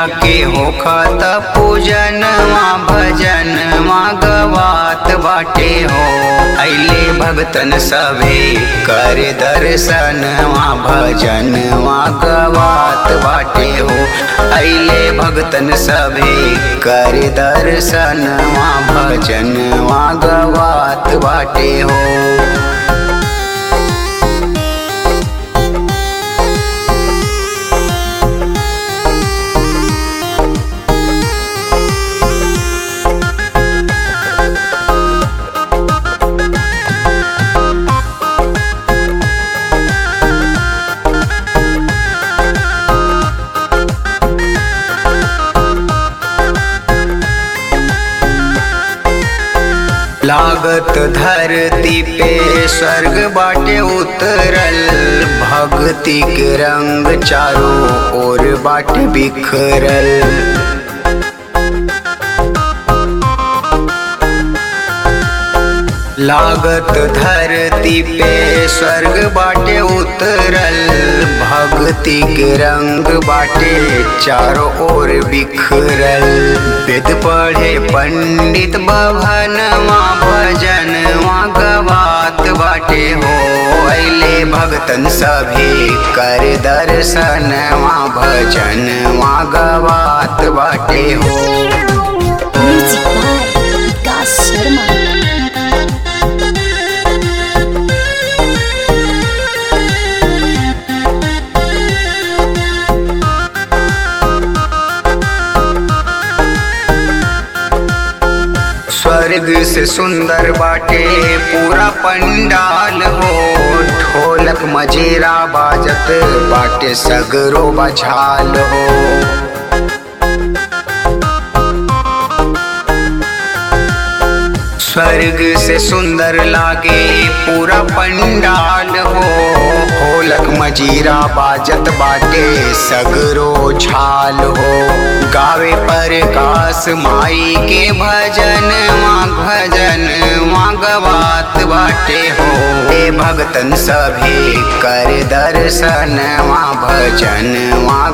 के होखत पूजनवा भजनवा गवात बाटे हो अइले भगतन सभे कर दर्शनवा भजनवा गवात बाटे हो अइले भगतन सभे कर दर्शनवा भजनवा गवात बाटे हो लागत धरती पे स्वर्ग बाटे उतरल भक्ति के रंग चारों ओर बाटे बिखरल लागत धरती पे स्वर्ग बाटे उतरल भक्ति के रंग बाटे चारों ओर बिखरल वेद पढ़े पंडित भवनवा भजनवा गवात बाटे हो अइले भगतन सभी कर दर्शनवा भजनवा गवात बाटे हो म्यूजिक बाय विकास शर्मा स्वर्ग से सुंदर बाटे पूरा पंडाल हो ढोलक मजेरा बाजत बाटे सगरो बझाल हो स्वर्ग से सुंदर लागे पूरा पंडाल हो ढोलक मजीरा बाजत बाटे सगरो झाल हो गावे पर कास माई के भजन माँ भजन माँ गवात बाटे हो हे भगतन सभी कर दर्शन माँ भजन माँ